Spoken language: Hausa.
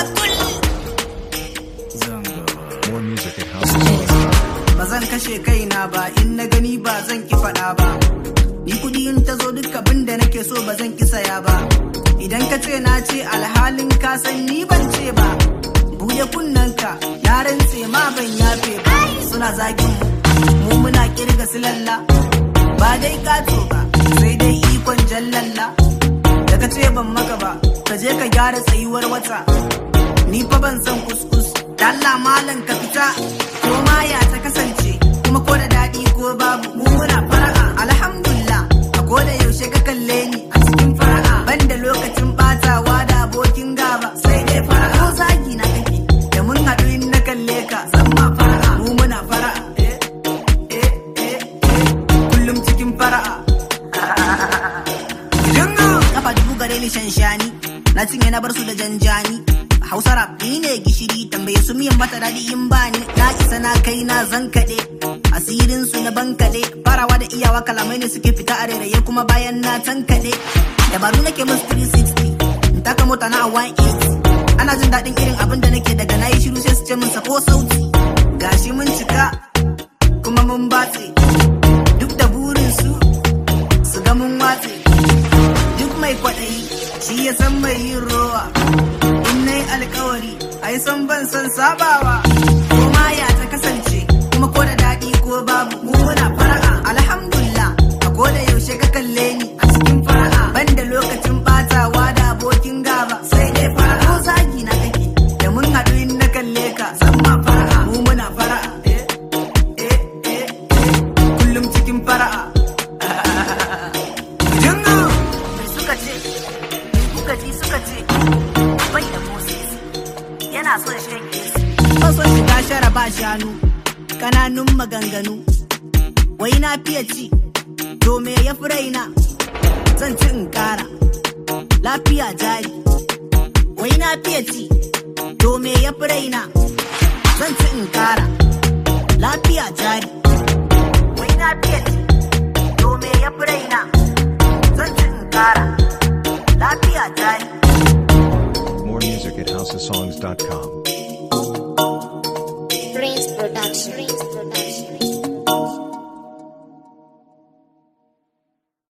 kul More music at housesongs.com. ba zan kashe kaina ba in na gani ba zan ki faɗa ba ni kuɗi in ta zo duk abin da nake so ba zan ki saya ba idan ka ce na ce alhalin ka san ni ban ce ba buɗe kunnanka na rantse ma ban yafe ba suna zagin mu mu muna kirga silalla ba dai kato ba sai dai ikon jallalla da ka ce ban maka ba ka je ka gyara tsayuwar wata ni fa ban san kuskus Allah malam ka fita ko ma ya ta kasance kuma ko da daɗi ko babu mu muna fara'a alhamdulillah a ko da yaushe ka kalle ni a cikin fara'a ban da lokacin batawa da abokin gaba sai dai fara'a ko zagi na kake da mun haɗu in na kalle ka san ma fara'a mu muna fara'a eh eh eh eh kullum cikin fara'a Jingo! Kafa dubu gare ni shanshani, na cinye na bar su da janjani. Hausa rap ni ne gishiri tambaye su miyan mata daɗi in bani na isa na kai na zan kaɗe asirin su na bankaɗe farawa da iyawa kalamai ne suke fita a rairaye kuma bayan na tankaɗe dabaru nake musu 360 in taka mota na a 180 ana jin daɗin irin abin da nake daga na yi shiru sai su ce min sako sauti gashi mun cika kuma mun batse duk da burin su su ga mun watse duk mai kwaɗayi shi ya san mai yin rowa in na yi alkawari ai san ban san sabawa ko ma ya ta kasance kuma ko da daɗi ko babu mu muna fara'a alhamdulillah a ko da yaushe ka kalle ni a cikin fara'a ban da lokacin batawa da abokin gaba sai dai fara'a ko zagi na kake da mun haɗu in na kalle ka san ma fara'a mu muna fara'a eh eh eh eh kullum cikin fara'a Jingo! Suka ce, kuka ji suka ce, bai da Moses yana son shan Yesu. Ba son shiga shara ba shanu, kananun maganganu. Wai na fiye ci, to me ya fi raina, zan ci in kara. Lafiya jari. Wai na fiye ci, to me ya fi raina, zan ci in kara. Lafiya jari. Wai na fiye ci, to me ya fi raina, zan ci in kara. Lafiya jari. More music at housesongs.com.